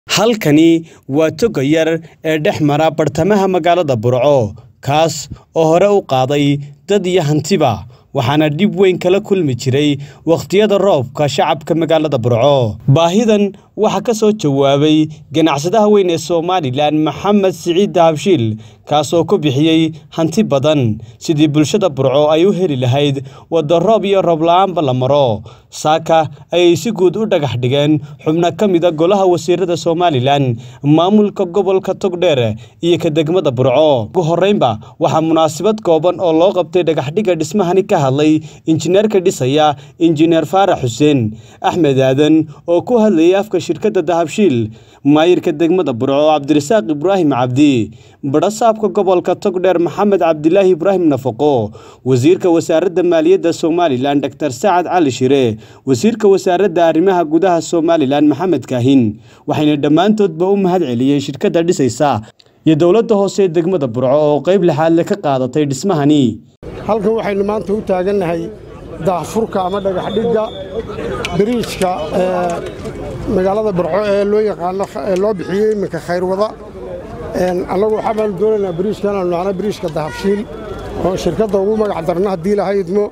halkani waa toga yar ee dhex mara bartamaha magaalada burco kaas oo hore u qaaday dad iyo hantiba waxaana dhib weyn kala kulmi jiray wakhtiyada roobka shacabka magaalada burco baahidan waxaa ka soo jawaabay ganacsadaha weyn ee somalilan maxamed siciid dahabshiil kaasoo ku bixiyey hanti badan sidii bulshada burco ay u heli lahayd wadda roob iyo roob la-aanba la maro saaka ayay si guud u dhagax dhigeen xubno ka mida golaha wasiirada somalilan maamulka gobolka togdheer iyo ka degmada burco ugu horreynba waxaa munaasabad kooban oo loo qabtay dhagaxdhigga dhismahani ka hadlay injineerka dhisaya injineer faarax xuseen axmed aadan oo ku hadlayay afka shirkadda dahabshiil maayirka degmada burco cabdirasaaq ibraahim cabdi badhasaabka gobolka togdheer maxamed cabdilaahi ibraahim nafaqo wasiirka wasaaradda maaliyadda somalilan doctor sacad cali shire wasiirka wasaaradda arrimaha gudaha somalilan maxamed kaahin waxayna dhammaantoodba u mahad celiyeen shirkadda dhisaysa iyo dowladda hoose ee degmada burco oo qayb lixaadle ka qaadatay dhismahani halkan waxaynu maanta u taagannahay daahfurka ama dhagaxdhigga biriijka magaalada burco ee loo yaqaano ee loo bixiyey iminka khayrwada annagu waxaa baanu doonaynaa biriijkan aanu nacno biriijka dahabshiil oo shirkadda ugu magac darno haddii lahaydmo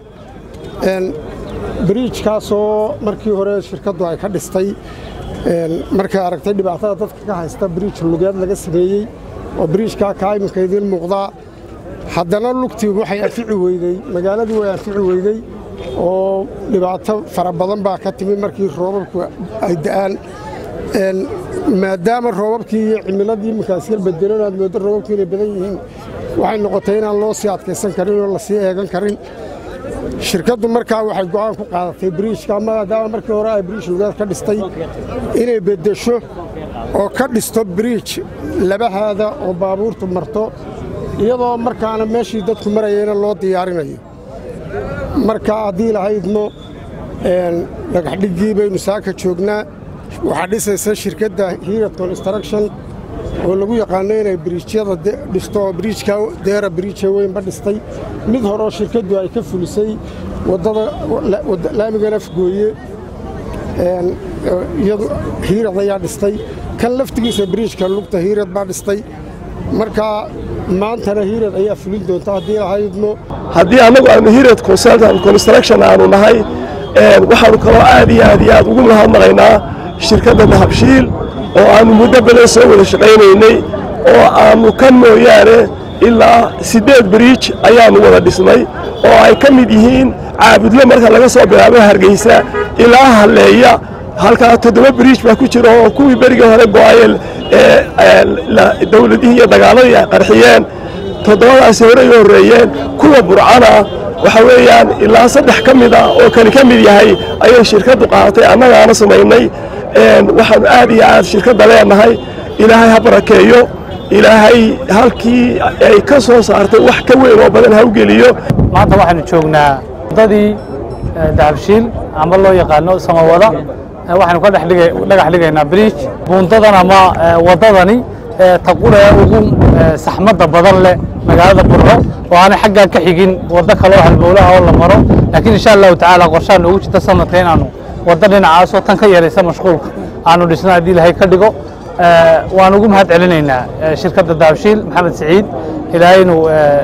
biriijkaasoo markii hore shirkaddu ay ka dhistay markay aragtay dhibaatada dadka ka haysta biriij lugeed laga sameeyey oo biriijkaa kaa iminka idiin muuqdaa haddana lugtii waxay anfici weydey magaaladii way anfici weydey oo dhibaato fara badan baa ka timi markii roobabku ay da'aan maadaama roobabkii iyo cimiladii iminkaas yar bedelan aad mooddo roobabku inay badan yihiin waxay noqotay inaan loo sii adkaysan karin oo la sii eegan karin shirkaddu markaa waxay go'aan ku qaadatay biriijka maadaama markii hore ay biriij lugeed ka dhistay inay beddesho oo ka dhisto biriij labahaada oo baabuurtu marto iyadoo markaana meeshii dadku marayeyna loo diyaarinayo markaa haddii lahaydmo dhagaxdhiggii baynu saaka joognaa waxaa dhisaysa shirkadda hiirad construction oo lagu yaqaano inay biriijyada dhisto oo biriijka deera biriija weynba dhistay mid horeo shirkaddu ay ka fulisay waddada laamigan afgooye iyadu hiirad ayaa dhistay kan laftigiisa biriijka lugta hiirad baa dhistay markaa maantana hiirad ayaa fulin doonta haddii lahaydmo haddii annagu aanu hiirad consultant construction aanu nahay waxaanu kaloo aad iyo aad iyo aad ugu mahadnaqaynaa shirkadda dahabshiil oo aannu muddo badan soo wada shaqaynaynay oo aannu ka mooyaane ilaa siddeed biriij ayaannu wada dhisnay oo ay ka mid yihiin caabudle marka laga soo bilaabo hargeysa ilaa halleeya halkaa toddoba biriij baa ku jira oo kuwii berigii hore go'ayel ee dawladihii iyo dagaaladii ay qarxiyeen toddobadaasi horey u horreeyeen kuwa burcana waxa weeyaan ilaa saddex ka mid ah oo kani ka mid yahay ayay shirkaddu qaadatay annagaana samaynay waxaannu aad iyo aad shirkadda leenahay ilaahay ha barakeeyo ilaahay halkii ay ka soo saartay wax ka weyn oo badan ha u geliyo maanta waxaanu joognaa waddadii dahabshiil amba loo yaqaano samawada waxaanu ka dhagax dhigaynaa biriij buundadan ama waddadani taqule ugu saxmadda badan leh magaalada burco oo aanay xaggaa ka xigin waddo kaloo halbowlaha oo la maro laakiin insha allahu tacaala qorshaan ugu jirta sanadka inaanu waddo dhinacaasoo tan ka yaraysa mashquulka aanu dhisno haddii ilahay ka dhigo waan ugu mahad celinaynaa shirkadda dahabshiil maxamed siciid ilaahay inuu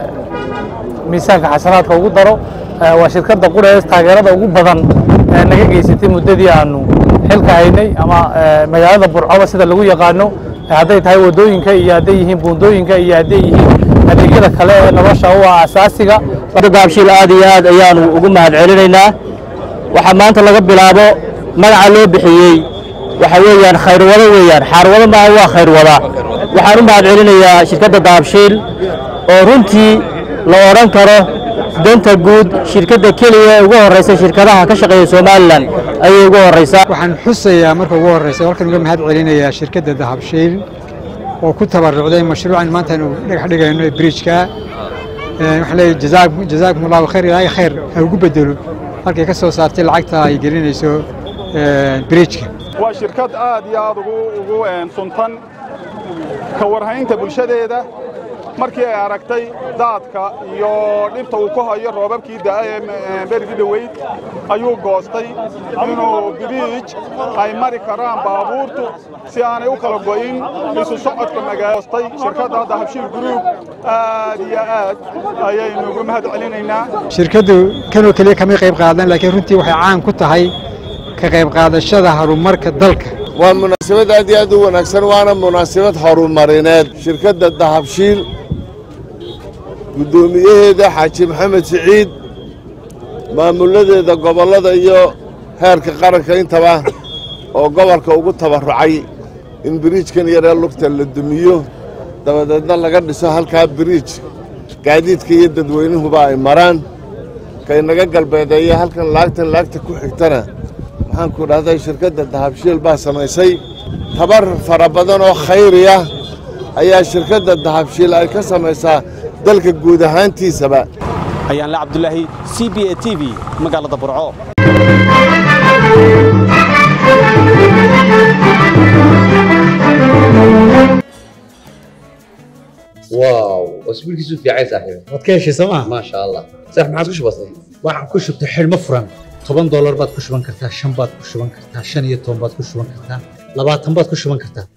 miisaanka xasanaadka ugu daro waa shirkadda qurees taageerada ugu badan naga geysatay muddadii aanu xilka haynay ama magaalada burcoba sida lagu yaqaano hadday tahay waddooyinka iyo hadday yihiin buundooyinka iyo hadday yihiin adeegyada kale ee nolosha u ah asaasiga dahabshiil aad iyo aad ayaanu ugu mahad celinaynaa waxaa maanta laga bilaabo magaca loo bixiyey waxa weeyaan khayrwado weeyaan xaarwado maaha waa khayrwada waxaan u mahad celinayaa shirkadda dahabshiil oo runtii la odhan karo danta guud shirkadda keliya ee ugu horraysa shirkadaha ka shaqeeya somalilan ayay ugu horraysaa waxaan xusayaa marka ugu horraysa halkan uga mahad celinayaa shirkadda dahabshiil oo ku tabarucday mashruucan maanta aynu dhagax dhigayno ee biriijka waxaan leeyahay jazaakum allahu khayr ilaahay khayr ha ugu bedelo halkay ka soo saartay lacagta ay gelinayso biriijka waa shirkad aad iyo aad ugu suntan ka warhaynta bulshadeeda markii ay aragtay daadka iyo dhibta uu ku hayo roobabkii da'a ee berigii dhoweyd ayuu goostay inuu biriij ay mari karaan baabuurtu si aanay u kala go'in isu socodka magaostay shirkadda hadda habshiil gruub aad iyo aad ayaynu ugu mahad celinaynaa shirkaddu kanoo keliya kamay qayb qaadan laakiin runtii waxay caan ku tahay ka qayb qaadashada horumarka dalka waa munaasabad aad iyo aad u wanaagsan waana munaasabad horumarineed shirkadda dahabshiil guddoomiyaheeda xaaji maxamed siciid maamuladeeda gobollada iyo heerka qaranka intaba oo gobolka ugu tabarrucay in biriijkan yaree lugta la dumiyo dabadeedna laga dhiso halkaa biriij gaadiidka iyo dadweynuhuba ay maraan kaynaga galbeedeeya halkan laagtan laagta ku xigtana waxaan ku dhahday shirkadda dahabshiil baa samaysay tabar fara badan oo khayriya ayaa shirkadda dahabshiil ay ka samaysaa dalka guud ahaantiisaba ayaanle cabdulaahi c b a t v magaalada burco واو اسبوع كيسو في عايز صاحبي waad ka heshay sooma ما شاء الله صح ما عادش بسيط waxaan ku shubtay xidhmo furan toban doolar baad ku shuban kartaa shan baad ku shuban kartaa shan iyo toban baad ku shuban kartaa labaatan baad ku shuban kartaa